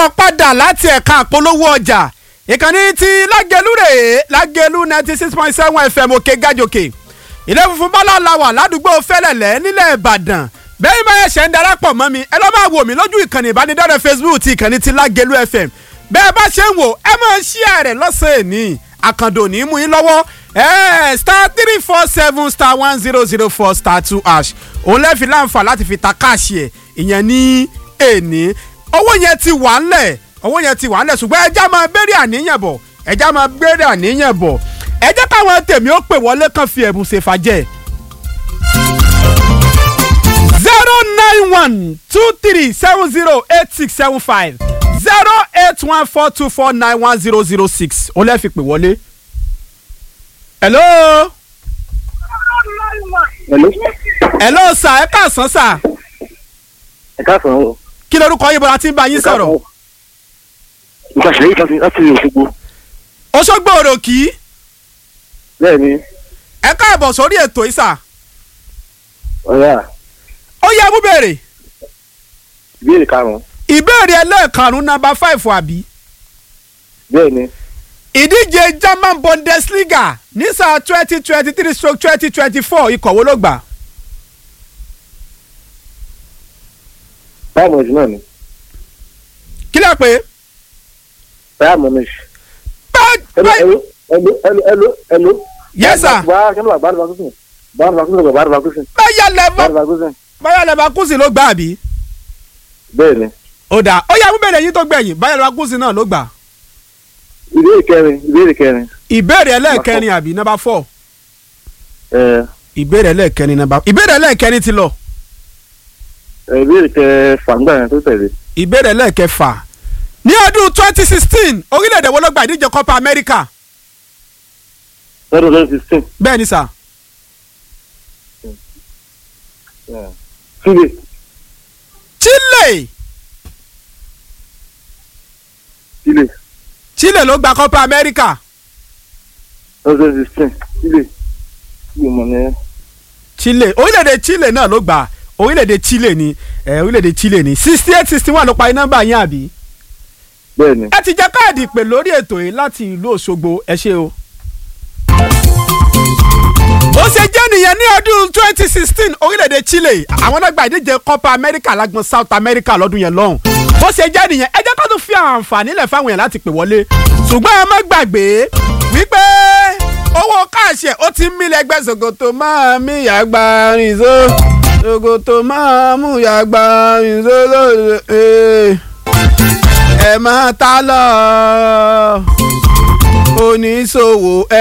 káàbọ̀ padà láti ẹ̀ka àpolówó ọjà ìkànnì ti lágẹ̀lú rèé lágẹ̀lú ninety six point seven fm òkè gàjòkè ilé funfun bọ́lá la wà ládùúgbò fẹ́lẹ̀lẹ́ nílẹ̀ ìbàdàn bẹ́ẹ̀ bá ẹ̀ṣẹ̀ ń darapọ̀ mọ́ mi ẹ lọ́ máa wò mí lójú ìkànnì ìbánidọ́rẹ̀ facebook ti ìkànnì ti lágẹ̀lú fm bẹ́ẹ̀ bá ṣe ń wò ẹ máa ṣí ààrẹ lọ́sẹ̀ ní àkàndò ní mú yín lọ́wọ́ ẹ star three four seven star one zero zero four star two hash òun lẹ́ẹ̀fi láǹfà láti fi ta káàṣì ẹ̀ ìyẹn ní èní owó yẹn ti wà ńlẹ̀ owó yẹn ti wà ńlẹ̀ ṣùgbọ́n ẹja máa bẹ̀rẹ̀ àníyàn bọ̀ ẹja máa bẹ̀rẹ̀ àníyàn bọ̀ ẹ jẹ́ káwọn tèmi ó pè wọlé kan fi ẹ̀bùn ṣèfàjẹ́ zero nine one two three seven zero eight six seven five zero eight one four two four nine one zero zero six òun lẹ́ẹ̀ fi pè wọlé. hello. Hello. hello sà ẹ káàsán sà ẹ káàsán o. kí lorúkọ yín bọ́lá tí ń bá yín sọ̀rọ̀. nǹkan ṣẹlẹ̀ yìí láti láti Òṣogbo. Òṣogbo òròkì bẹ́ẹ̀ ni ẹ káàbọ̀ sórí ètò ìsà ọ̀yà ó yẹ mú béèrè ìbéèrè karùn-ún ìbéèrè ẹlẹ́ẹ̀karùn-ún nàmbà five àbí bẹ́ẹ̀ ni ìdíje German Bundesliga ní sáà twenty twenty three stroke twenty twenty four ikọ̀ wo ló gbà báyà mọ̀ọ́sì náà ni kí lè pé báyà mọ̀ọ́sì. bá- ẹlò bá- ẹlò ẹlò ẹlò ẹlò ẹlò. Yes, sir. báyà kẹ́mi báyà vakusin báyà vakusin báyà vakusin báyà lẹ́bà báyà vakusin báyà lẹ́bà kùsì ló gbà àbí bẹ́ẹ̀ ni ó dà ó yẹ mú béèrè yín tó gbẹ̀yìn báyà lẹ́bà kùsì náà ló gbà ìbéèrè kẹrin ìbéèrè kẹrin ìbéèrè ẹlẹ́ẹ̀kẹrin àbí nàmbà four ẹ ìbéèrè ẹlẹ́ẹ̀kẹrin nàmbà ìbéèrè ẹlẹ́ẹ̀kẹrin ti lọ ẹ, ìbéèrè kẹfà ńgbà yẹn tó tẹ̀lé ìbéèrè ẹlẹ́ẹ̀kẹfà ní ọdún twenty sixteen orílẹ̀-èdè wo ló gba ìdíje Copa America lọ́dún twenty sixteen bẹ́ẹ̀ ni sà Chile Chile Chile Chile ló gba Copa America lọ́dún twenty sixteen Chile Chile mọ̀ ní Chile orílẹ̀-èdè Chile náà ló gbà orílẹ̀-èdè Chile ni ẹ̀ orílẹ̀-èdè Chile ni sixty eight sixty one ló parí nọ́mbà yín àbí bẹ́ẹ̀ ni. ẹ ti jẹ káàdì ìpè lórí ètò yìí láti ìlú Òṣogbo ẹ ṣé o. ó ṣe jẹ́ nìyẹn ní ọdún twenty sixteen orílẹ̀-èdè Chile àwọn náà gba ìdíje Copa America lágbọn South America lọ́dún yẹn lọ́hùn. ó ṣe jẹ́ nìyẹn ẹ jẹ́ ká tún fi àǹfààní lẹ̀ fáwọn èèyàn láti pè wọlé ṣùgbọ́n ẹ má gbàgbé wípé owó káàṣì ẹ̀ ó ti ń mílẹ̀ ẹgbẹ́ ṣòkòtò máa mí yàgbá rìnzó ṣòkòtò máa mú yàgbá rìnzó lóde ẹ máa ta lọ oníṣòwò ẹ